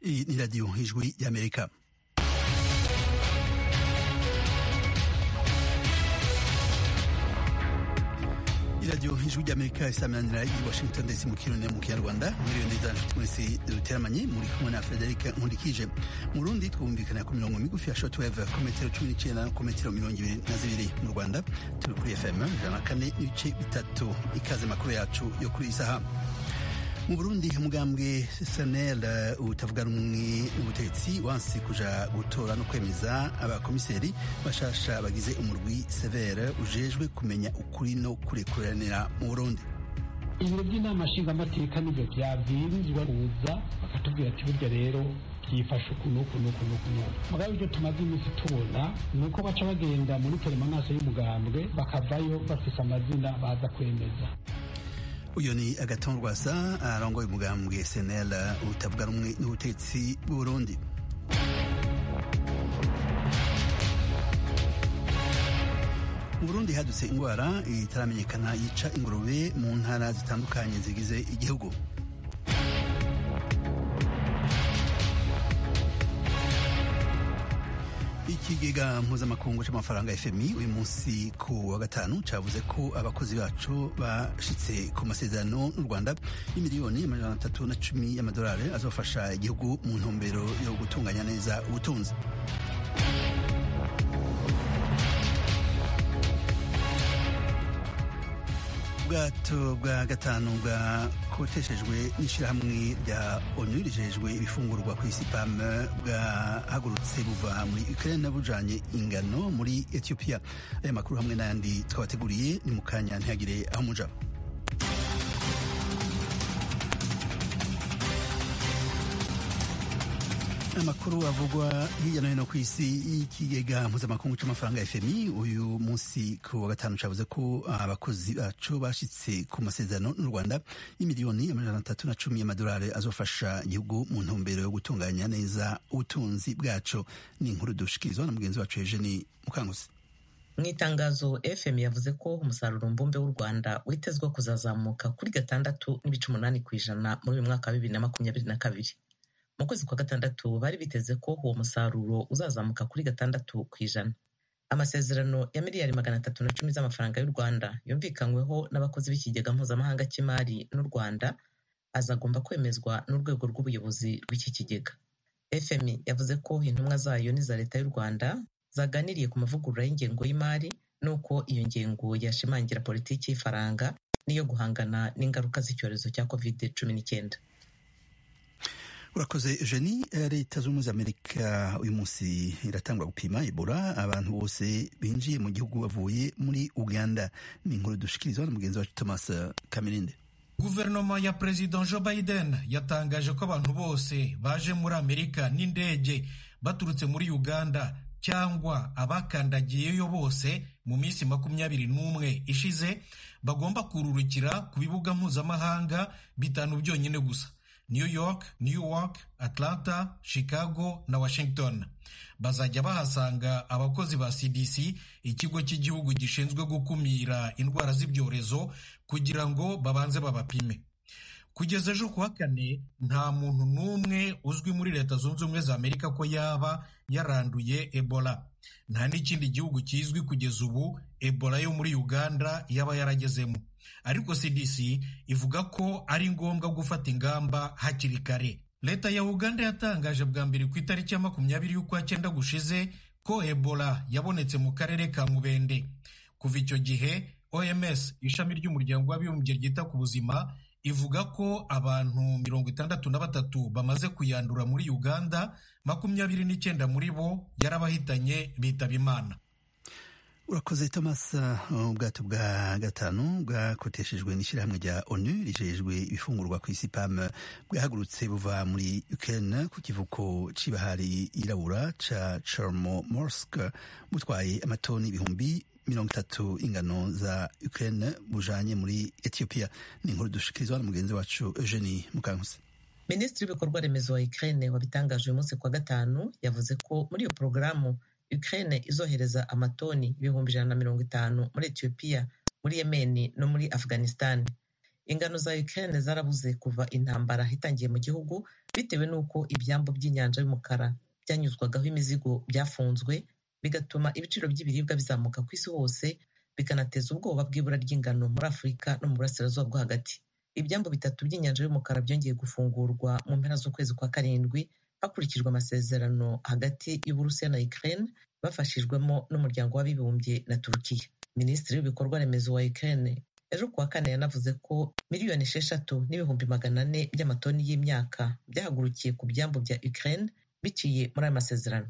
Iyi ni radiyo ijwi y'amerika iradiyo ijwi ry'amerika isaminanira i washington ndetse mu kirundi mu kinyarwanda miliyoni neza nshuti mwese duteramanye muri kumwe na frederic nkundikije mu rundi twumvikana ku mirongo migufi ya shortwave ku metero cumi n'icyenda ku metero mirongo ibiri na zibiri mu rwanda turi kuri fm ijana na kane n'ibice bitatu ikaze makuru yacu yo kuri iyi saha mu burundi umugambwe sanel utavuga rumwe n'ubutegetsi wansi kuja gutora no kwemeza abakomiseri bashasha bagize umurwi severe ujejwe kumenya ukuri no kurekuranira mu burundi ibiro by'inama nshingamateka nibyo byabwirizwa kuza bakatubwira ati burya rero byifashe uku n'uku n'uku n'uku n'uku mugabo ibyo tumaze iminsi tubona ni uko baca bagenda muri telemanaso y'umugambwe bakavayo bafise amazina baza kwemeza uyu ni agaton rwasa arongoye umugambwe senel utavuga rumwe n'ubutegetsi bw'uburundi mu burundi hadutse indwara itaramenyekana yica ingurube mu ntara zitandukanye zigize igihugu ikigega mpuzamakungu c'amafaranga fmi uyu munsi ku wa gatanu cavuze ko abakozi bacu bashitse ku masezerano n'u rwanda y'imiliyoni amajana atatu na cumi y'amadolari azofasha igihugu mu ntumbero yo gutunganya neza ubutunzi ubwato bwa gatanu bwakoteshejwe n'ishyirahamwe rya onu rijejwe ibifungurwa ku isi pam bwahagurutse buva muri ukraine bujanye ingano muri ethiopia aya makuru hamwe n'ayandi twabateguriye ni mu kanya ntihagire aho muja amakuru avugwa hirya no hino ku isi y'ikigega mpuzamakungu c'amafaranga fmi uyu munsi ku wa gatanu cavuze ko abakozi bacu bashitse ku masezerano n'u rwanda y'imiliyoni amajana atatu na cumi y'amadolari azofasha igihugu mu ntumbero yo gutunganya neza ubutunzi bwacu ni inkuru dushikirizwa na mugenzi wacu eugeni mukangusi mu itangazo fm yavuze ko umusaruro mbumbe w'u rwanda witezwe kuzazamuka kuri gatandatu n'ibice umunani ku ijana muri uyu mwaka wa bibiri na makumyabiri na kabiri mu kwezi kwa gatandatu bari biteze ko uwo musaruro uzazamuka kuri gatandatu ku ijana amasezerano ya miliyari magana atatu na cumi z'amafaranga y'u rwanda yumvikanyweho n'abakozi b'ikigega mpuzamahanga cy'imari n'u rwanda azagomba kwemezwa n'urwego rw'ubuyobozi rw'iki kigega fmi yavuze ko intumwa zayo n'iza leta y'u rwanda zaganiriye ku mavugurura y'ingengo y'imari n'uko iyo ngengo yashimangira politiki y'ifaranga n'iyo guhangana n'ingaruka z'icyorezo cya covid cumi n'icyenda urakoze eugenie leta z'ubumwe z'amerika uyu munsi iratangwa gupima ebola abantu bose binjiye mu gihugu bavuye muri uganda ni inkuru dushikirizwa na mugenzi wacu thomas kamirinde guverinoma ya perezida joe biden yatangaje ko abantu bose baje muri amerika n'indege baturutse muri uganda cyangwa abakandagiyeyo bose mu minsi makumyabiri n'umwe ishize bagomba kururukira ku bibuga mpuzamahanga bitanu byonyine gusa New York, Newark, Atlanta, Chicago na Washington. Bazajya bahasanga abakozi ba CDC, ikigo cy'igihugu gishinzwe gukumira indwara z'ibyorezo kugira ngo babanze babapime. Kugeza ejo kuwa kane nta muntu n'umwe uzwi muri Leta Zunze Ubumwe za Amerika ko yaba yaranduye Ebola. Nta n'ikindi gihugu kizwi kugeza ubu Ebola yo muri Uganda yaba yaragezemo. ariko CDC ivuga ko ari ngombwa gufata ingamba hakiri kare leta ya uganda yatangaje bwa mbere ku itariki ya makumyabiri y'ukwa cyenda gushize ko ebola yabonetse mu karere ka mubende kuva icyo gihe oms ishami ry'umuryango w'abibumbye ryita ku buzima ivuga ko abantu mirongo itandatu na batatu bamaze kuyandura muri uganda makumyabiri n'icyenda muri bo yarabahitanye bitaba imana urakoze thomas ubwato bwa gatanu bwakoteshejwe n'ishyirahamwe rya onu rijejwe ibifungurwa ku isi pam bwahagurutse buva muri ukraine ku kivuko c'ibahari yirabura ca chornomorsk butwaye amatoni ibihumbi mirongo itatu ingano za ukraine bujanye muri ethiopia ni inkuru dushikirizwa na mugenzi wacu eugenie mukankusi minisitiri w'ibikorwa remezo wa ukraine wabitangaje uyu munsi kwa gatanu yavuze ko muri iyo porogaramu Ukraine izohereza amatoni ibihumbi ijana na mirongo itanu muri Ethiopia muri Yemeni no muri Afghanistan ingano za Ukraine zarabuze kuva intambara itangiye mu gihugu bitewe n'uko ibyambu by'inyanja y'umukara byanyuzwagaho imizigo byafunzwe bigatuma ibiciro by'ibiribwa bizamuka ku isi hose bikanateza ubwoba bw'ibura ry'ingano muri afurika no mu burasirazuba bwo hagati ibyambu bitatu by'inyanja y'umukara byongeye gufungurwa mu mpera z'ukwezi kwa karindwi hakurikijwe amasezerano hagati y'uburusiya na ukraine bafashijwemo n'umuryango w'abibumbye na turukiya minisitiri w'ibikorwa remezo wa ukraine ejo kuwa kane yanavuze ko miliyoni esheshatu n'ibihumbi magana ane by'amatoni y'imyaka byahagurukiye ku byambu bya ukraine biciye muri ayo masezerano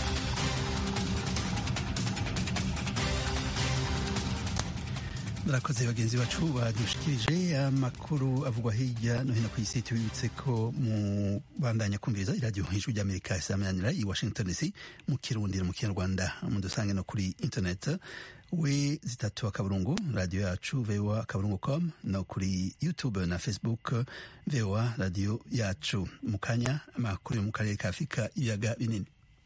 murakoze bagenzi bacu badushikirije amakuru avugwa hirya no hino ku isi tubibutse ko mu bandanya kumviriza iradiyo ijwi ry'amerika isamanira i washington dc mu kirundi mu kinyarwanda mudusange no kuri internet we zitatu akaburungu radiyo yacu voa akaburungu com no kuri youtube na facebook voa radiyo yacu mu kanya amakuru yo mu karere ka afurika ibiyaga binini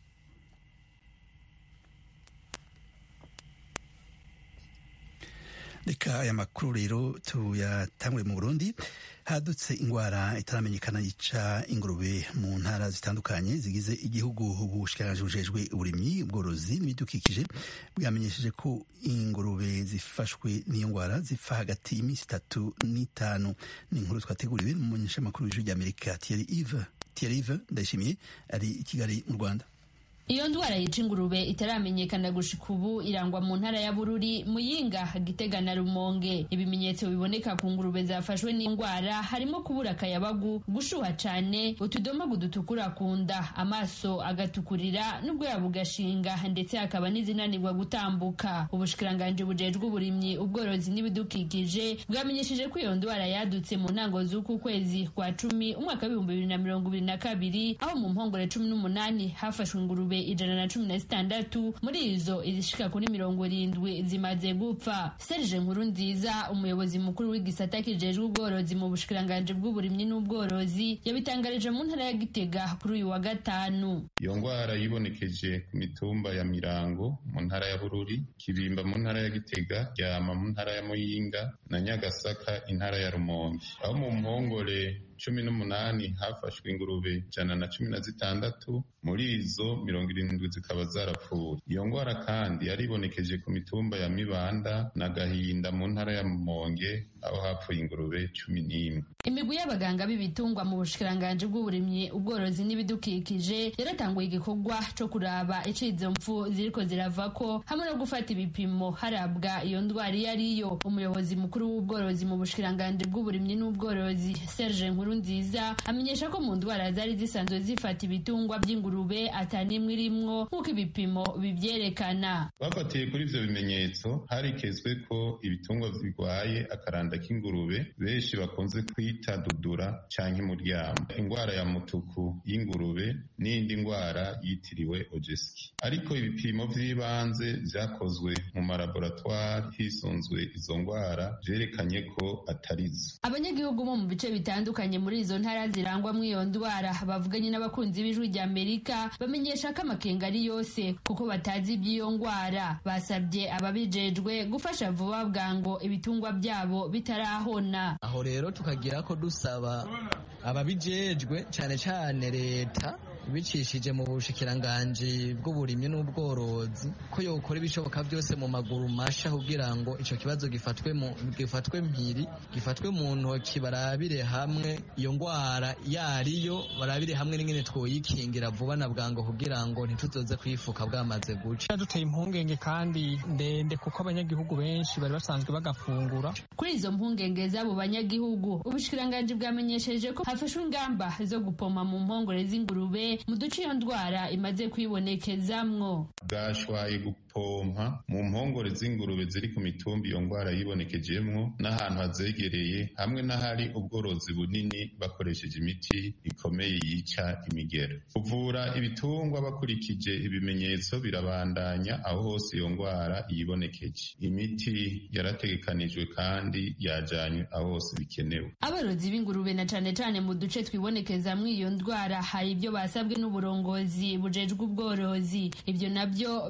reka aya makuru rero tuyatangure mu burundi hadutse ingwara itaramenyekana yica ingurube mu ntara zitandukanye zigize igihugu ubushikiranganji bujejwe uburimyi ubworozi n'ibidukikije bwamenyesheje ko ingurube zifashwe n'iyo ngwara zipfa hagati y'iminsi itatu n'itanu ni inkuru twateguriwe n'umumenyeshamakuru w'ijwi ry'amerika thierry ive thierry ive ndayishimiye ari i kigali mu rwanda iyo ndwara yica ingurube itaramenyekana gushika ubu irangwa mu ntara ya bururi muyinga gitega na rumonge ibimenyetso biboneka ku ngurube zafashwe n'indwara harimo kubura akayabagu gushuha cane utudomagu dutukura ku nda amaso agatukurira n'ubwoya bugashinga ndetse hakaba n'izinanirwa gutambuka ubushikiranganji bujejwe uburimyi ubworozi n'ibidukikije bwamenyesheje ko iyo ndwara yadutse mu ntango z'uku kwezi kwa cumi umwaka w'ibihumbi bibiri na mirongo ibiri na kabiri aho mu mpongore cumi n'umunani hafashwe ingurube ijana na cumi na zitandatu muri izo izishika kuri mirongo irindwi zimaze gupfa serge nkuru nziza umuyobozi mukuru w'igisata kijejwe ubworozi mu bushikiranganji bw'uburimyi n'ubworozi yabitangarije mu ntara ya gitega kuri uyu wa gatanu iyo ndwara yibonekeje ku mitumba ya mirango mu ntara ya bururi kibimba mu ntara ya gitega ryama mu ntara ya muyinga na nyagasaka intara ya rumonge aho mu mpongore cumi n'umunani hafashwe ingurube ijana na cumi na zitandatu muri izo mirongo irindwi zikaba zarapfuye iyo ndwara kandi yaribonekeje ku mitumba ya mibanda na gahinda mu ntara ya mumonge aho hapfuye ingurube cumi n'imwe imigwi y'abaganga b'ibitungwa mu bushikiranganji bw'uburimyi ubworozi n'ibidukikije yaratanguye igikorwa co kuraba ico izo mpfu ziriko ziravako hamwe no gufata ibipimo harabwa iyo ndwara iyo ariyo umuyobozi mukuru w'ubworozi mu bushikiranganji bw'uburimyi n'ubworozi serge nkuru nziza amenyesha ko mu ndwara zari zisanzwe zifata ibitungwa by'ingurube atanimwe irimwo nk'uko ibipimo bivyerekana bafatiye kuri ivyo bimenyetso harikezwe ko ibitungwa birwaye akaranda k'ingurube benshi bakunze kwita dudura canke muryamo ingwara ya mutuku y'ingurube n'indi ngwara yitiriwe ojeski ariko ibipimo vy'ibanze vyakozwe mu malaboratwari hisunzwe izo ngwara vyerekanye ko atarizo abanyagihugu bo mu bice bitandukanye muri izo ntara zirangwamwo iyo ndwara bavuganye n'abakunzi b'ijwi rya amerika bamenyesha ko amakenga ari yose kuko batazi iby'iyo ndwara basabye ababijejwe gufasha vuba bwango ibitungwa byabo bitarahona aho rero tukagira ko dusaba ababijejwe cyane cyane leta bicishije mu bushikiranganji bw'uburimyi n'ubworozi ko yokora ibishoboka byose mu maguru masha kugira ngo ico kibazo gifatwe mu gifatwe mpiri gifatwe mu ntoki barabire hamwe iyo ngwara yariyo barabire hamwe n'ingene twoyikingira vuba na bwango kugira ngo ntituzoze kwifuka bwamaze guca duteye impungenge kandi ndende kuko abanyagihugu benshi bari basanzwe bagafungura kuri izo mpungenge z'abo banyagihugu ubushikiranganji bwamenyesheje ko hafashwe ingamba zo gupoma mu mpongore z'ingurube mu duce iyo ndwara imaze kwibonekezamwo bwashwaye gupompa mu mpongore z'ingurube ziri ku mitumba iyo ndwara yibonekejemwo n'ahantu hazegereye hamwe n'ahari ubworozi bunini bakoresheje imiti ikomeye yica imigero kuvura ibitungwa bakurikije ibimenyetso birabandanya aho hose iyo ndwara yibonekeje imiti yarategekanijwe kandi yajanywe aho hose bikenewe aborozi b'ingurube na cane cane mu duce twibonekezamwo iyo ndwara hari ibyo basabwe n'uburongozi bujejwe ubworozi ibyo nabyo birimo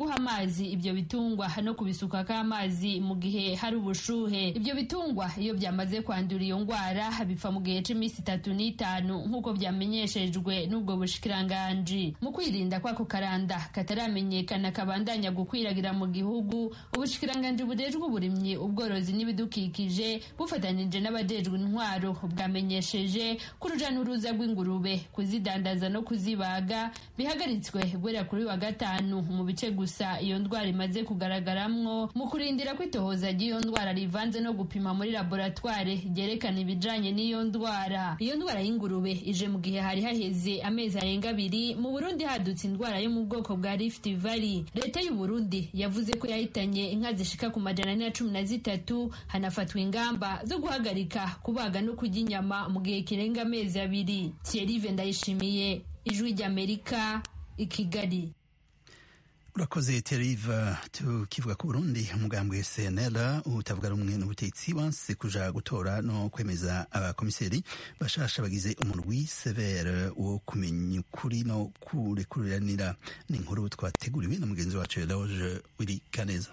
guha amazi ibyo bitungwa no kubisukako amazi mu gihe hari ubushuhe ibyo bitungwa iyo byamaze kwandura iyo ndwara bipfa mu gihe cy'iminsi itatu n'itanu nk'uko byamenyeshejwe n'ubwo bushikiranganji mu kwirinda kw'ako karanda kataramenyekana kabandanya gukwiragira mu gihugu ubushikiranganji bujejwe uburimyi ubworozi n'ibidukikije bufatanyije n'abajejwe intwaro bwamenyesheje ko uruja n'uruza rw'ingurube kuzidandaza no kuzibaga bihagaritswe guhera kuri wa gatanu mu bice gusa iyo ndwara imaze kugaragaramwo mu kurindira ko itohoza ry'iyo ndwara rivanze no gupima muri laboratware ryerekana ibijanye n'iyo ndwara iyo ndwara y'ingurube ije mu gihe hari haheze amezi arenga abiri mu burundi hadutse indwara yo mu bwoko bwa rift valley leta y'u burundi yavuze ko yahitanye inka zishika ku majana ane na cumi na zitatu hanafatwa ingamba zo guhagarika kubaga no kurya inyama mu gihe kirenga amezi abiri thierry ndayishimiye ijwi ry'amerika i kigali urakoze teriva tukivuga ku burundi umugambwe cnl utavuga rumwe n'ubutegetsi wanse kuja gutora no kwemeza abakomiseri bashasha bagize umurwi severe wo kumenya ukuri no kurekuriranira ni inkuru twateguriwe na mugenzi wacu eloge wiri kaneza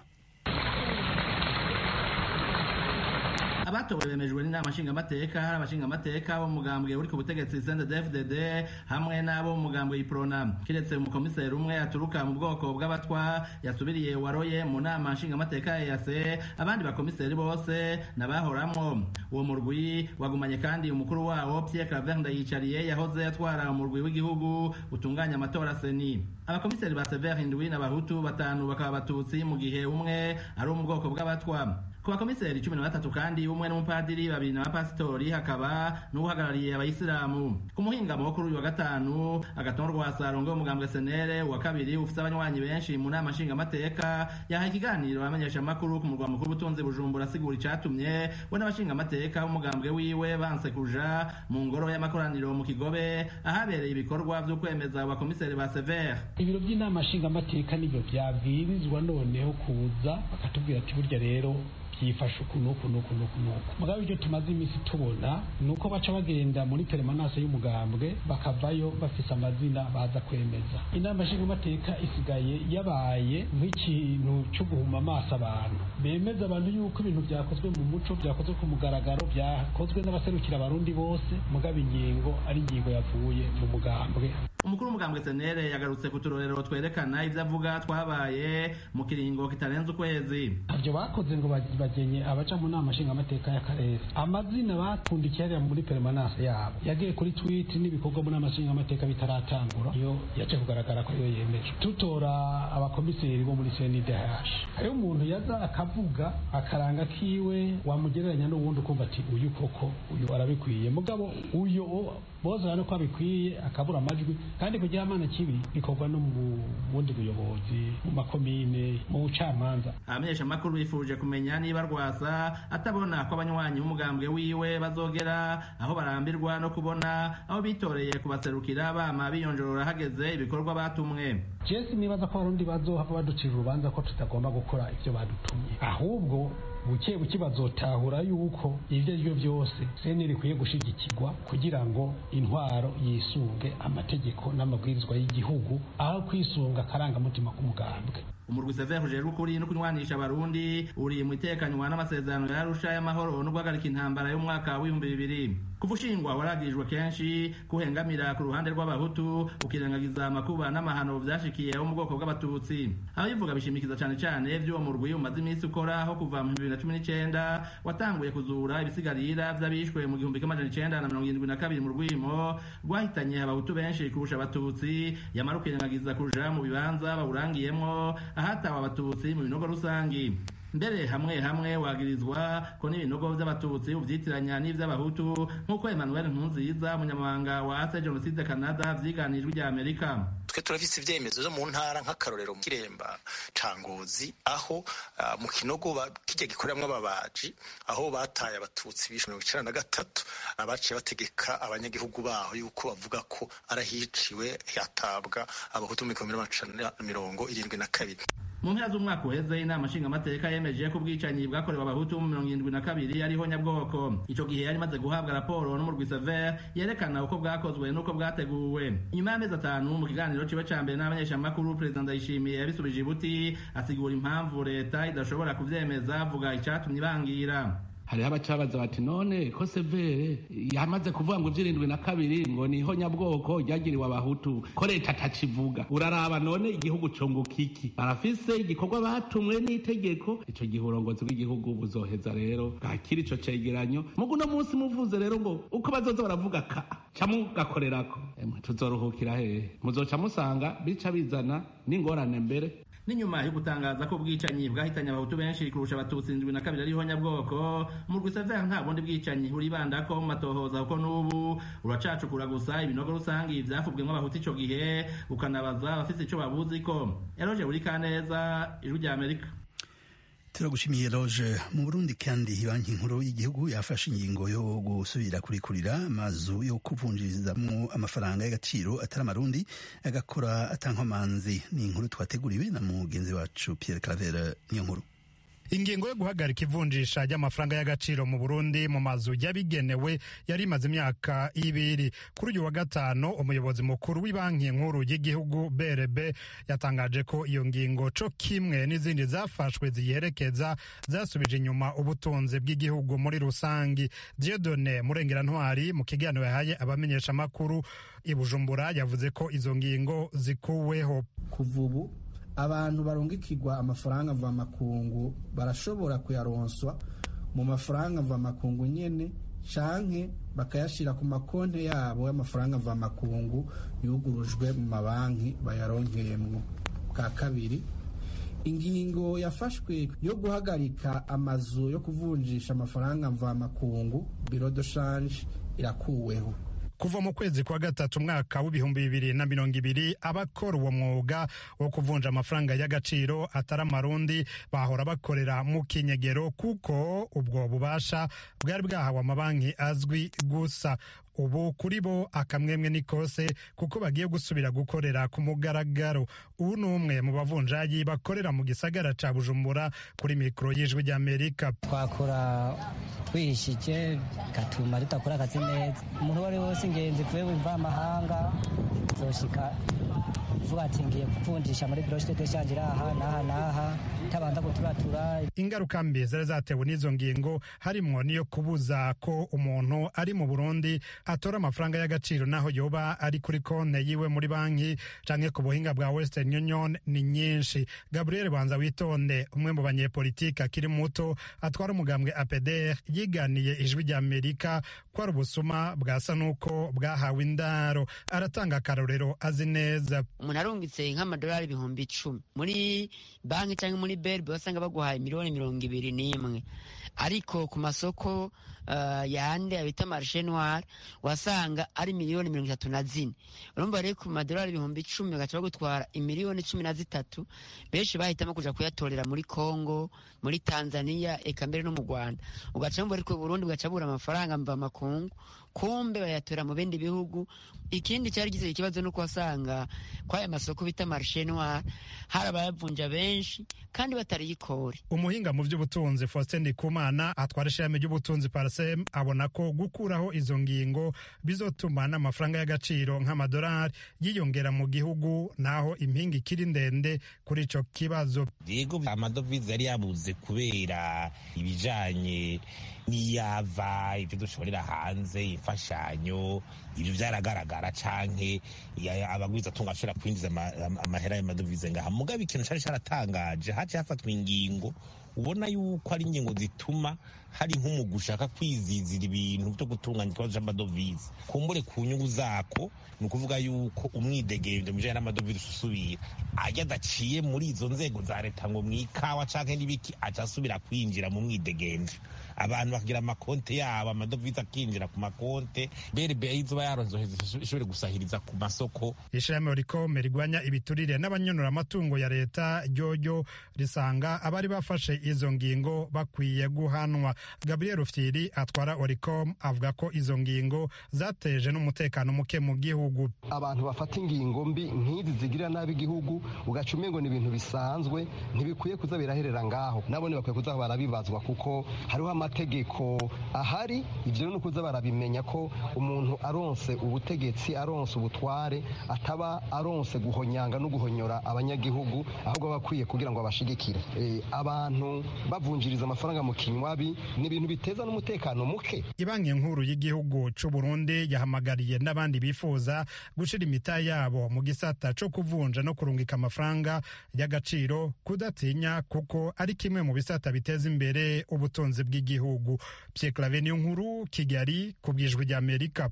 abatowe bemejwe n'inama nshingamateka hari abashingamateka bo mu mugambwe uri ku butegetsi CNDD-FDD hamwe n'abo mu mugambwe iprona kiretse umukomiseri umwe aturuka mu bwoko bw'abatwa yasubiriye waroye mu nama nshingamateka ya EAC abandi bakomiseri bose nabahoramwo uwo murwi wagumanye kandi umukuru wawo Pierre Claver Ndayicariye yahoze atwara umurwi w'igihugu utunganya amatora seni abakomiseri ba Sever indwi n'abahutu batanu bakaba abatutsi mu gihe umwe ari wo mu bwoko bw'abatwa ku bakomiseri cumi na batatu kandi umwe n'umupadiri babiri n'abapasitori hakaba n'uhagarariye abayisilamu ku muhingamo wo kuri uyu wa gatanu agatongo rwa sarongo umugambwe senere uwa kabiri ufite abanywanyi benshi mu nama nshingamateka yahaye ikiganiro abamenyesha amakuru ku murwa mukuru w'ubutunzi bujumbura asigura icatumye we n'abashingamateka b'umugambwe wiwe banse kuja mu ngoro y'amakoraniro mu kigobe ahabereye ibikorwa vyo kwemeza abakomiseri ba severe ibiro by'inama nshingamateka nibyo byabwirizwa noneho kuza bakatubwira ati burya rero byifashe uku n'uku n'uku n'uku n'uku mugabo ibyo tumaze iminsi tubona ni uko baca bagenda muri teremanase y'umugambwe bakavayo bafise amazina baza kwemeza inama nshingamateka isigaye yabaye nk'ikintu cyo guhuma amaso abantu bemeza abantu yuko ibintu byakozwe mu muco byakozwe ku mugaragaro byakozwe n'abaserukira abarundi bose mugabo ingingo ari ingingo yavuye mu mugambwe umukuru w'umugambwe senere yagarutse ku turorero twerekana ibyo avuga twabaye mu kiringo kitarenze ukwezi ntabyo bakoze ngo bagenye abaca mu nama nshingamateka y'akarere amazina bakundikiye hariya muri peremanase yabo yagiye kuri twiti n'ibikorwa mu nama nshingamateka bitaratangura iyo yaje kugaragara ko iyo yemeje tutora abakomiseri bo muri cndh hariho umuntu yaza akavuga akaranga kiwe wamugereranya n'uwundi ukumva ati uyu koko uyu arabikwiye mugabo uyu bose urabona ko abikwiye akabura amajwi kandi kugira amana kibi bikorwa no mu bundi buyobozi mu makomine mu bucamanza abamenyesha amakuru bifuje kumenya niba rwasa atabona ko abanywanyi b'umugambwe wiwe bazogera aho barambirwa no kubona aho bitoreye kubaserukira bama biyonjorora hageze ibikorwa batumwe jesi nibaza ko abarundi bazohava baducira urubanza ko tutagomba gukora ibyo badutumye ahubwo buke buke bazotahura yuko ibyo ari byo byose seni rikwiye gushigikirwa kugira ngo intwaro yisunge amategeko n'amabwirizwa y'igihugu aho kwisunga akarangamutima k'umugambwe umurwi severe ujejwe ukuri no kunywanisha abarundi uri mu itekanywa n'amasezerano ya arusha y'amahoro no guhagarika intambara y'umwaka w'ibihumbi bibiri kuva ushingwa waragirijwe kenshi kuhengamira ku ruhande rw'abahutu ukirengagiza amakuba n'amahano vyashikiye abo mu bwoko bw'abatutsi ababivuga bishimikiza cane cane vy'uwo murwi umaze iminsi ukoraho kuva mu bibiri na cumi n'icenda watanguye kuzura ibisigarira vy'abishwe mu gihumbi kimwe amajana icenda na mirongo irindwi na kabiri mu rwimo rwahitanye abahutu benshi kurusha abatutsi yamara ukirengagiza kuja mu bibanza bawurangiyemwo ahatawe abatutsi mu binogo rusangi mbere hamwe hamwe wagirizwa ko n'ibinogo vy'abatutsi uvyitiranya n'ivy'abahutu nk'uko emmanuel ntunziza umunyamabanga wa ase jenoside canada vyiganijwe rya amerika twe turafise ivyemezo vyo mu ntara nk'akarorero mu kiremba ca ngozi aho uh, mu kinogo kirya gikoreramwo ababaji aho bataye abatutsi bishe mirongo icenda na gatatu abaciye bategeka abanyagihugu baho yuko bavuga ko arahiciwe hatabwa abahutu mu mirongo irindwi na kabiri mu mpera z'umwaka uheze inama nshingamateka yemeje ko ubwicanyi bwakorewe abahutu mu mirongo irindwi na kabiri ariho nyabwoko ico gihe yari imaze guhabwa raporo n'umurwi sever yerekana uko bwakozwe n'uko bwateguwe inyuma y'amezi atanu mu kiganiro ciwe ca mbere n'abanyeshamakuru perezida ndayishimiye yabisubije ibuti asigura impamvu leta idashobora kuvyemeza avuga icatumye ibangira hariho abacabaza bati none ko severe yamaze kuvuga ngo ivy'irindwi na kabiri ngo niho nyabwoko ryagiriwe abahutu ko leta atakivuga uraraba none igihugu cunguka iki barafise igikorwa batumwe n'itegeko ico gihe uburongozi bw'igihugu buzoheza rero bwakira ico cegeranyo mugu uno munsi muvuze rero ngo uko bazoza baravuga ka ca mugakorerako emwe tuzoruhukira hehe muzoca musanga bica bizana n'ingorane mbere n'inyuma yo gutangaza ko ubwicanyi bwahitanye abahutu benshi kurusha abatutsi indwi na kabiri ariho nyabwoko mu rwisevere nta bundi bwicanyi buribanda ko mu matohoza kuko n'ubu uracacukura gusa ibinogo rusangi vyafubwemwo abahutu ico gihe ukanabaza abafise ico babuziko eroje buri kaneza ijwi rya amerika turagushimiye loge mu burundi kandi banki nkuru y'igihugu yafashe ingingo yo gusubira kurikurira amazu yo kuvunjirizamwo amafaranga y'agaciro atari amarundi agakora atankomanzi ni inkuru twateguriwe na mugenzi wacu pierre claver niyo nkuru ingingo yo guhagarika ivunjisha ry'amafaranga y'agaciro mu burundi mu mazu yabigenewe yari imaze imyaka ibiri kuri uyu wa gatanu umuyobozi mukuru w'ibanki nkuru y'igihugu brb yatangaje ko iyo ngingo co kimwe n'izindi zafashwe ziyerekeza zasubije inyuma ubutunzi bw'igihugu muri rusangi diodone murengerantwari mu kiganiro yahaye abamenyeshamakuru i bujumbura yavuze ko izo ngingo zikuweho kuva ubu abantu barungikirwa amafaranga mvamakungu barashobora kuyaronswa mu mafaranga mvamakungu nyene canke bakayashira ku makonti yabo y'amafaranga mvamakungu yugurujwe mu mabanki bayaronkeyemwo bwa kabiri ingingo yafashwe yo guhagarika amazu yo kuvunjisha amafaranga mvamakungu biro de shanje irakuweho kuva mu kwezi kwa gatatu umwaka w'ibihumbi bibiri na mirongo ibiri abakora uwo mwuga wo kuvunja amafaranga y'agaciro atari amarundi bahora bakorera mu kinyegero kuko ubwo bubasha bwari bwahawe amabanki azwi gusa ubu kuri bo akamwemwe ni kose kuko bagiye gusubira gukorera ku mugaragaro ubu ni umwe mu bavunjayi bakorera mu gisagara ca bujumbura kuri mikoro y'ijwi ry'amerika twakora twihishije bigatuma tudakora akazi neza umuntu uwo ari we wese ingenzi kuve wumva amahanga zoshika uvuga ati ngiye kuvunjisha muri biro de shanje aha n'aha n'aha tabanza guturatura ingaruka mbi zari zatewe n'izo ngingo harimwo niyo kubuza ko umuntu ari mu burundi atora amafaranga y'agaciro naho yoba ari kuri konte yiwe muri banki canke ku buhinga bwa western union ni nyinshi gabriel banza witonde umwe mu banyepolitike akiri muto atwara umugambwe apeder yiganiye ijwi rya amerika ko ari ubusuma bwasa n'uko bwahawe indaro aratanga akarorero azi neza umuntu arungitse nk'amadolari ibihumbi icumi muri banki cyangwa muri berbe wasanga baguhaye miliyoni mirongo ibiri n'imwe ariko ku masoko uh, yande abita marishe noir wasanga ari miliyoni mirongo itatu na zine urumva rero ku madolari ibihumbi icumi bagaca bagutwara imiliyoni cumi na zitatu benshi bahitamo kuja kuyatorera muri congo muri tanzania eka mbere no mu rwanda ugaca wumva ariko burundi bugaca bura amafaranga mva makungu kumbe bayatora mu bindi bihugu ikindi cyari gize ikibazo nuko wasanga kwaya masoko bita marishe noir hari abayavunja benshi kandi batariyikore umuhinga mu by'ubutunzi faustin ndikumana atwara ishami ry'ubutunzi parasem abona ko gukuraho izo ngingo bizotuma n'amafaranga y'agaciro nk'amadolari yiyongera mu gihugu naho impinga ikiri ndende kuri ico kibazo yego amadovize yari yabuze kubera ibijanye n'iyava ibyo dushorera hanze imfashanyo ibyo byaragaragara canke abagwiza tunga ashobora kwinjiza amahera y'amadovize ngaha mugabo ikintu cari caratangaje haciye hafatwa ingingo ubona yuko ari ingingo zituma hari nk'umugwi ushaka kwizizira ibintu byo gutunganya ikibazo cy'amadovize kumbure ku nyungu zako ni ukuvuga yuko umwidegemvyo mu bijanye n'amadovize usubira ajya adaciye muri izo nzego za leta ngo mu ikawa canke n'ibiki aca asubira kwinjira mu mwidegemvyo abantu bakagira amakonte yabo amadovize akinjira ku makonte berbe izoba yaronze ishobore gusahiriza ku masoko ishirahamwe rikome rigwanya ibiturire n'abanyonora amatungo ya leta ryoryo risanga abari bafashe izo ngingo bakwiye guhanwa gabriel rufyiri atwara oricom avuga ko izo ngingo zateje n'umutekano muke mu gihugu abantu bafata ingingo mbi nk'izi zigirira nabi igihugu ugaca umengo ni ibintu bisanzwe ntibikwiye kuza biraherera ngaho nabone bakwiye kuza barabibazwa kuko hariho amategeko ahari ivyo ni ukuza barabimenya ko umuntu aronse ubutegetsi aronse ubutware ataba aronse guhonyanga no guhonyora abanyagihugu ahubwo aba akwiye kugira ngo abashigikire e, abantu bavunjiriza amafaranga mu kinywabi ni ibintu biteza n'umutekano muke ibanki nkuru y'igihugu c'u Burundi yahamagariye n'abandi bifuza gushira imita yabo mu gisata co kuvunja no kurungika amafaranga y'agaciro kudatinya kuko ari kimwe mu bisata biteza imbere ubutunzi bw'igihugu Pierre Claver niyo nkuru Kigali ku bwijwi rya Amerika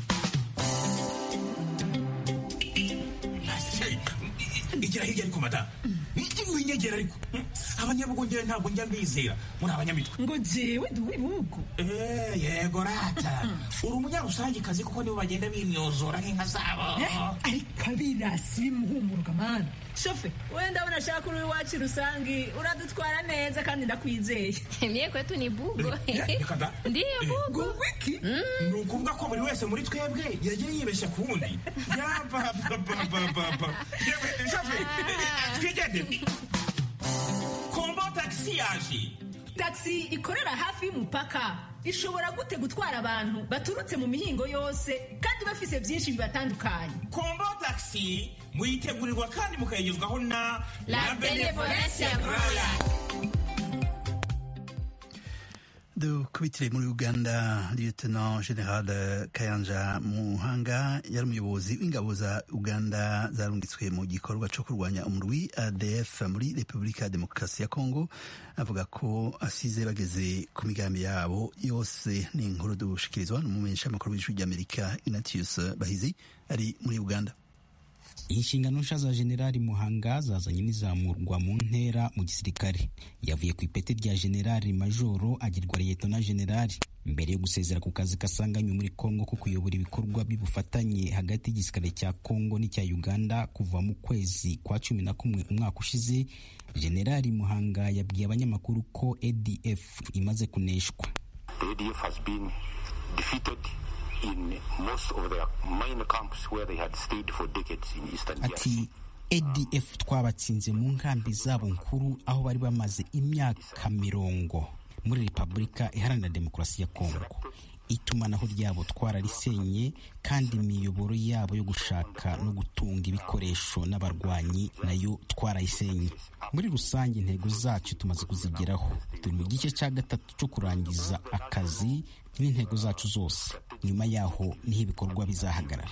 igira hirya ariko madamu winyegera ariko abanyabugongera ntabwo njya mbizera muri abanyamitwe ngo jewe ndi uw'ibihugu yego rata uri umunyarusangikazi kuko nibo bagenda bimyozora nk'inka zabo ariko abirasi bimuhumuruka mani shofe wenda abona ashaka uri iwacu rusangi uradutwara neza kandi ndakwizeye mie kwetu ni bugo ndiyo bugo wiki ni ukuvuga ko buri wese muri twebwe yagiye yibeshya ku wundi yabababababa shofe twigendere kombo tagisi yaje tagisi ikorera hafi y'umupaka ishobora gute gutwara abantu baturutse mu mihingo yose kandi bafise byinshi bibatandukanye kombo tagisi muyitegurirwa kandi mukayigezwaho na la benevolence roya dukubitire muri uganda lieutenant general kayanja muhanga yari umuyobozi w'ingabo za uganda zarungitswe mu gikorwa cyo kurwanya umurwi adf muri repubulika ya demokarasi ya kongo avuga ko asize bageze ku migambi yabo yose ni inkuru dushikirizwa n'umumenyeshamakuru w'ijwi ry'amerika ignatius bahizi ari muri uganda inshingano nshya za generali muhanga zazanye n'izamurwa mu ntera mu gisirikare yavuye ku ipeti rya generali majoro agirwa liyetona generali mbere yo gusezera ku kazi kasanganywe muri kongo ko kuyobora ibikorwa by'ubufatanye hagati y'igisirikare cya kongo n'icya uganda kuva mu kwezi kwa cumi na kumwe umwaka ushize generali muhanga yabwiye abanyamakuru ko adf imaze kuneshwa ati adf twabatsinze mu nkambi zabo nkuru aho bari bamaze imyaka mirongo muri repubulika iharanira demokarasi ya kongo itumanaho ryabo twararisenye kandi imiyoboro yabo yo gushaka no gutunga ibikoresho n'abarwanyi nayo twarayisenye muri rusange intego zacu tumaze kuzigeraho turi mu gice cya gatatu cyo kurangiza akazi n'intego zacu zose nyuma yaho niho ibikorwa bizahagarara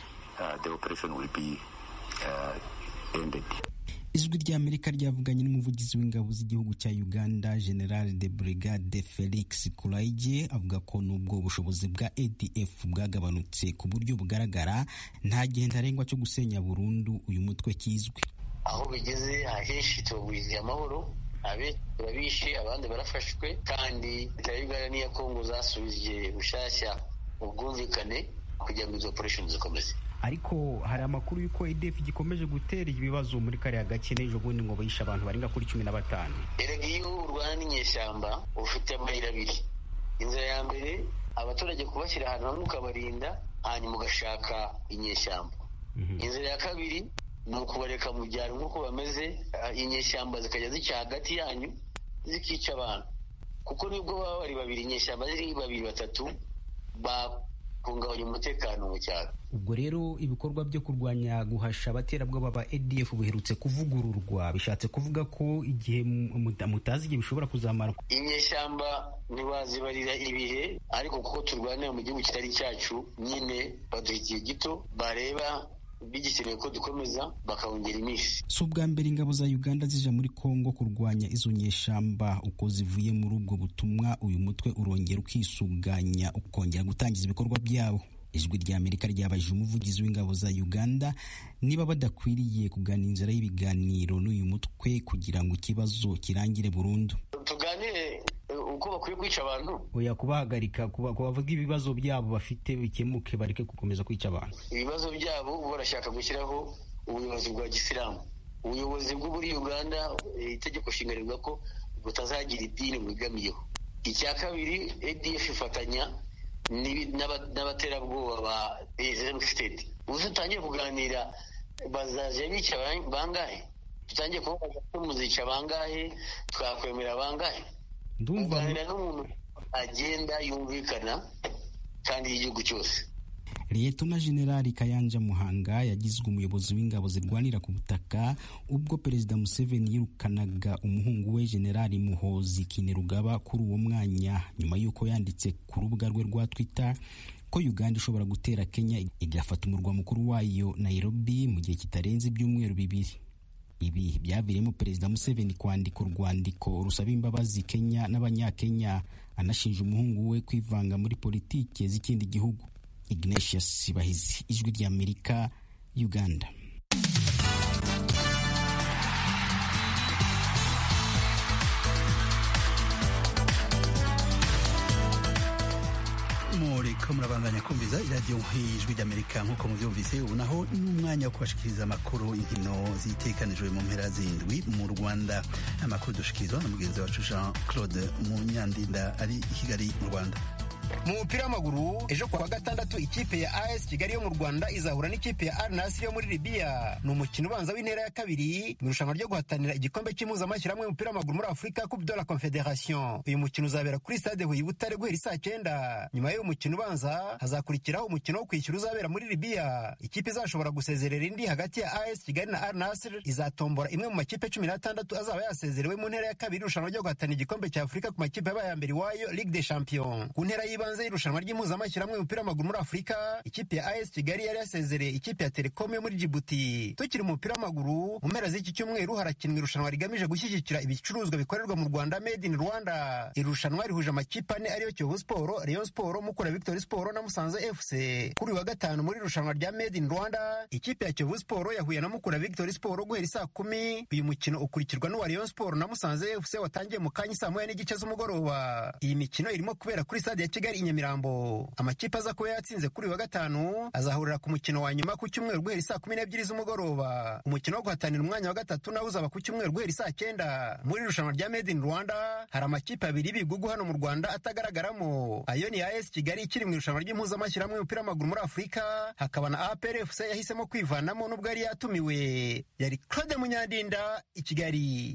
ijwi rya amerika ryavuganye n'umuvugizi w'ingabo z'igihugu cya uganda general de brigade felix kuraige avuga ko nubwo ubushobozi bwa adf bwagabanutse ku buryo bugaragara nta gihe ntarengwa cyo gusenya burundu uyu mutwe kizwi aho bigeze ahenshi tubagwiriye amahoro abe turabishe abandi barafashwe kandi leta ya uganda n'iya kongo zasubije bushyashya ubwumvikane kugira ngo izo operation zikomeze ariko hari amakuru y'uko edf gikomeje gutera ibibazo muri kariya gace n'ejo bundi ngo bayishe abantu barenga kuri cumi na batanu erega iyo urwana n'inyeshyamba ufite amayira abiri inzira ya mbere abaturage kubashyira ahantu hamwe ukabarinda hanyuma ugashaka inyeshyamba inzira ya kabiri ni ukubareka mu byaro nk'uko bameze inyeshyamba zikajya zica hagati yanyu zikica abantu kuko nibwo baba bari babiri inyeshyamba ziri babiri batatu bahungabanya umutekano mu cyaro ubwo rero ibikorwa byo kurwanya guhasha abaterabwoba ba adf buherutse kuvugururwa bishatse kuvuga ko igihe mutazi igihe bishobora kuzamara inyeshyamba ntibazibarira ibihe ariko kuko turwanira mu gihugu kitari cyacu nyine baduha igihe gito bareba bigikeneye ko dukomeza bakawongera iminsi si ubwa mbere ingabo za uganda zija muri kongo kurwanya izo nyeshamba uko zivuye muri ubwo butumwa uyu mutwe urongera ukisuganya ukongera gutangiza ibikorwa byabo ijwi rya amerika ryabajije umuvugizi w'ingabo za uganda niba badakwiriye kugana inzira y'ibiganiro n'uyu mutwe kugira ngo ikibazo kirangire burundu tuganire ko bakwiye kwica abantu oya kubahagarika kuba- kubavuga ibibazo byabo bafite bikemuke bareke gukomeza kwica abantu ibibazo byabo barashaka gushyiraho ubuyobozi bwa gisilamu ubuyobozi bwo muri uganda eh, itegeko nshinga rivuga ko butazagira idini bwegamiyeho icya kabiri adf ifatanya n'ibi- n'aba- n'abaterabwoba ba islamic state uzi utangiye kuganira bazaje bica ba- bangahe tutangiye kubabaza ko muzica bangahe twakwemera bangahe ndumva kuganira n'umuntu agenda yumvikana kandi y'igihugu cyose liyetona generali kayanja muhanga yagizwe umuyobozi w'ingabo zirwanira ku butaka ubwo perezida museveni yirukanaga umuhungu we generali muhozi kinerugaba kuri uwo mwanya nyuma y'uko yanditse ku rubuga rwe rwa twitter ko uganda ishobora gutera kenya igafata umurwa mukuru wayo nairobi mu gihe kitarenze ibyumweru bibiri ibi byaviriyemo perezida museveni kwandika urwandiko rusaba imbabazi kenya n'abanyakenya anashinja umuhungu we kwivanga muri politike z'ikindi gihugu ignatius bahizi ijwi ry'amerika uganda muriko murabandanya kumviza iradiyo ijwi ry'amerika nk'uko mubyumvise ubu naho ni umwanya wo kubashikiriza amakuru inkino zitekanijwe mu mpera zindwi mu rwanda amakuru dushikirizwa na mugenzi wacu jean claude munyandinda ari i kigali mu rwanda mu mupira w'amaguru ejo kuwa gatandatu ikipe ya as kigali yo mu rwanda izahura n'ikipe ya al nasiri yo muri libiya ni umukino ubanza w'intera ya kabiri mu irushanwa ryo guhatanira igikombe cy'impuzamashyirahamwe y'umupira w'amaguru muri afurika coupe de la confederation uyu mukino uzabera kuri stade huye butare guhera isaa cyenda nyuma y'uyu mukino ubanza hazakurikiraho umukino wo kwishyura uzabera muri libiya ikipe izashobora gusezerera indi hagati ya as kigali na al nasiri izatombora imwe mu makipe cumi n'atandatu azaba yasezerewe mu ntera ya kabiri irushanwa ryo guhatanira igikombe cya afurika ku makipe yabaye ya mbere iwayo ligue des champions ku ntera y'ibanze y'irushanwa ry'impuzamashyirahamwe y'umupira w'amaguru muri afurika ikipe ya as kigali yari yasezereye ikipe ya telekom yo muri jibuti tukiri mu mupira w'amaguru mu mpera z'iki cyumweru harakinwa irushanwa rigamije gushyigikira ibicuruzwa bikorerwa mu rwanda made in rwanda iri rushanwa rihuje amakipe ane ariyo kiyovu siporo rayon siporo mukura victory siporo na musanze fc kuri uyu wa gatanu muri irushanwa rya made in rwanda ikipe ya kiyovu siporo yahuye na mukura victory siporo guhera isaa kumi uyu mukino ukurikirwa n'uwa rayon siporo na musanze fc watangiye mu kanya saa moya n'igice z'umugoroba iyi mikino irimo kubera kuri stade ya kigali i nyamirambo amakipe aza kuba yatsinze kuri uyu wa gatanu azahurira ku mukino wa nyuma ku cyumweru guhera saa kumi n'ebyiri z'umugoroba umukino wo guhatanira umwanya wa gatatu nawo uzaba ku cyumweru guhera saa cyenda muri irushanwa rya made in rwanda hari amakipe abiri y'ibigugu hano mu rwanda atagaragaramo ayo ni as kigali ikiri mu irushanwa ry'impuzamashyirahamwe y'umupira w'amaguru muri afurika hakaba na apr fc yahisemo kwivanamo n'ubwo yari yatumiwe yari claude munyandinda i kigali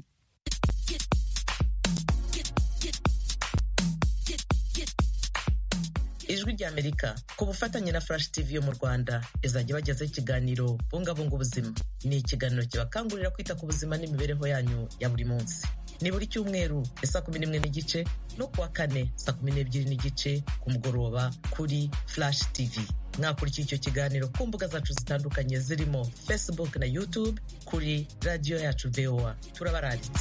ijwi ry'amerika ku bufatanye na flash tv yo mu rwanda izajya ibagezaho ikiganiro bungabunga ubuzima ni ikiganiro kibakangurira kwita ku buzima n'imibereho yanyu ya buri munsi ni buri cyumweru saa kumi n'imwe n'igice no kuwa kane saa kumi n'ebyiri n'igice ku mugoroba kuri flash tv mwakurikiye icyo kiganiro ku mbuga zacu zitandukanye zirimo facebook na youtube kuri radiyo yacu voa turabaranditse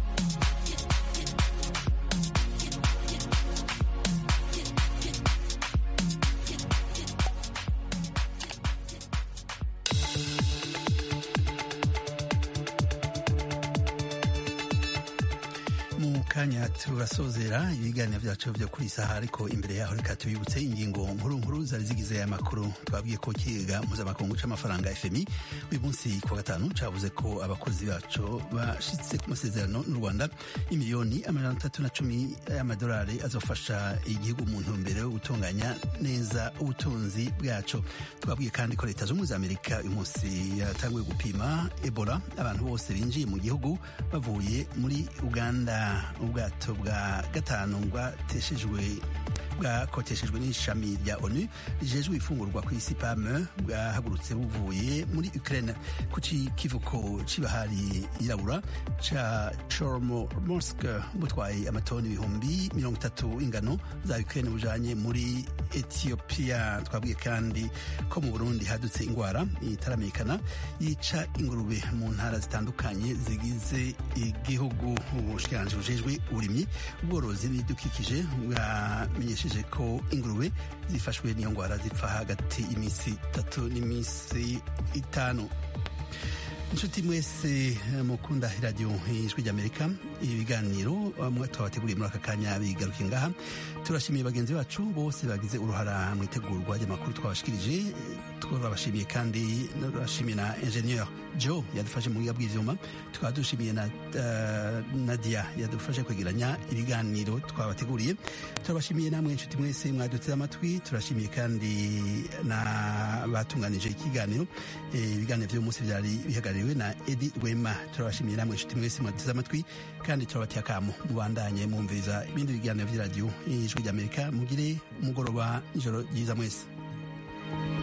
mu kanya turasozera ibiganiro byacu byo kuri saha ariko imbere yaho reka tubibutse ingingo nkuru nkuru zari zigize aya makuru twabwiye ko ikiga mpuzamakungu c'amafaranga fmi uyu munsi ku wa gatanu cavuze ko abakozi bacu bashitse ku masezerano n'u rwanda y'imiliyoni amajana atatu na cumi y'amadolari azofasha igihugu mu ntumbero yo gutunganya neza ubutunzi bwacu twabwiye kandi ko leta z'ubumwe za amerika uyu munsi yatanguye gupima ebola abantu bose binjiye mu gihugu bavuye muri uganda ubwato bwa gatanu bwateshejwe bwakoteshejwe n'ishami rya onu rijejwe ifungurwa ku isi pame bwahagurutse buvuye muri ukraine ku kivuko c'ibahari yirabura ca chormorsk butwaye amatoni ibihumbi mirongo itatu ingano za ukraine bujanye muri ethiopia twabwiye kandi ko mu burundi hadutse ingwara itaramenyekana yica ingurube mu ntara zitandukanye zigize igihugu ubushikiranganji bujejwe uburimyi ubworozi n'ibidukikije bwamenyesheje ko ingurube zifashwe n'iyo ngwara zipfa hagati y'iminsi itatu n'iminsi itanu inshuti mwese mukunda iradiyo ijwi ry'amerika ibiganiro mwe twabateguriye muri aka kanya bigaruke ngaha turashimiye bagenzi bacu bose bagize uruhara mu itegurwa ry'amakuru twabashikirije twabashimiye kandi turashimiye na ingenieur joe yadufashe mu buga bw'ivyuma tukaba dushimiye na uh, nadia yadufashe kwegeranya ibiganiro twabateguriye turabashimiye namwe inshuti mwese mwaduteze amatwi turashimiye kandi na batunganije ikiganiro ibiganiro vy'uyu munsi vyari bihagarariwe na edi rwema turabashimiye namwe inshuti mwese mwaduteze amatwi kandi turabateye akamo mubandanye mwumviriza ibindi biganiro vy'iradiyo ijwi ry'amerika mugire umugoroba ijoro ryiza mwese